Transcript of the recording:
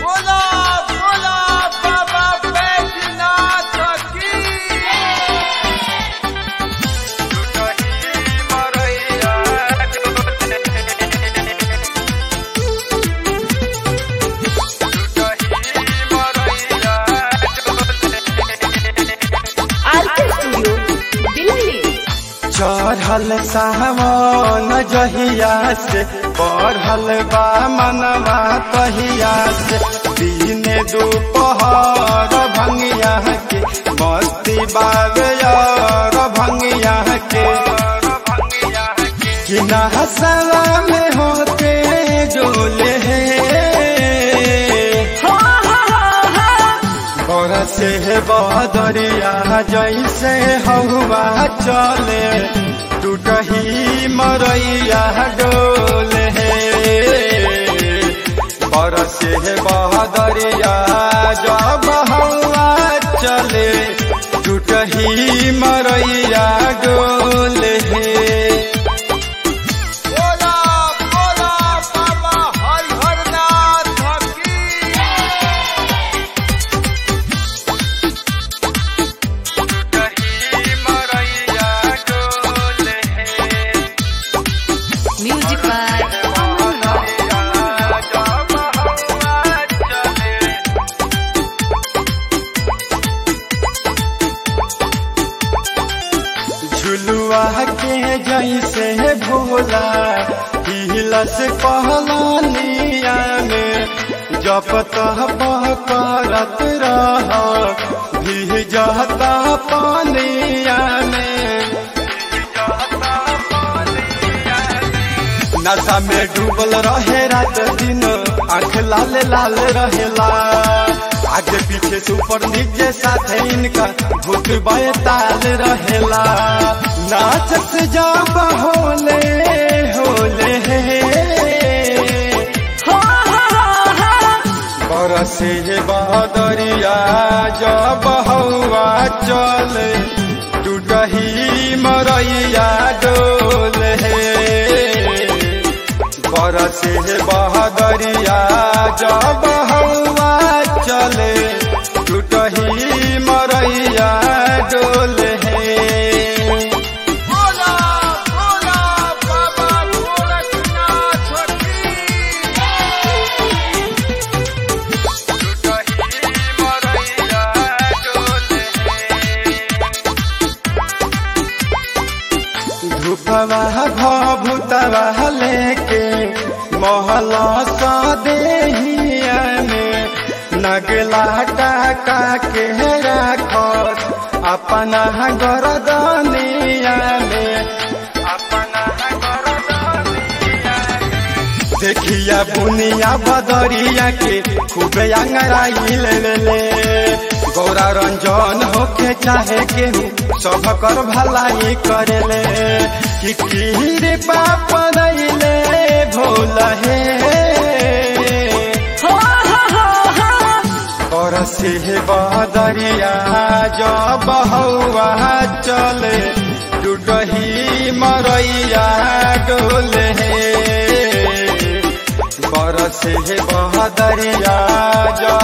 बोला बोला बाबा बैजनाथ की आरके स्टूडियो दिल्ली चढ़ल सावन जहिया से बढ़ल बा मनवा तहिया से दिने दोपहर भंगिया के मस्ती बावे और भंगिया के कि नहसवा में होते डोले बरसे बदरिया जैसे हवा चले टूटही मरैया डोले बरसे बदरिया जब हवा चले टूटही मरैया डोले बोला बोला बाबा हरिहरनाथ की म्यूजिक बाय अमन रॉक झुलुआ के जैसे भोला हिलस कहलानिया में जप तप करत रह भीजता पानिया में नशा में डूबल रहे रात दिन आंख लाल लाल रहेला आगे पीछे से ऊपर नीचे साथे इनका भूत बैताल रहेला नाचत जब होले होले बरसे बदरिया जब हवा चले टूटही मरैया डोले बरसे बहदरिया जब हवा चले टूटही मरैया डोले बोला बोला बाबा गोरखनाथ की धूपवा भभूतवा लेके महला सा देहिया में नगला टाका के राखत अपना गरदनिया में अपना गरदनिया देखिया बुनिया बदरिया के खूबे अंगराई ले ले ले गौरा रंजन होके चाहे केहू सब कर भलाई करे ले कि कीरे पाप दैले भोल हे और से बदरिया जब हवा चले टूटही मरैया डोले बरसे बहदरिया जब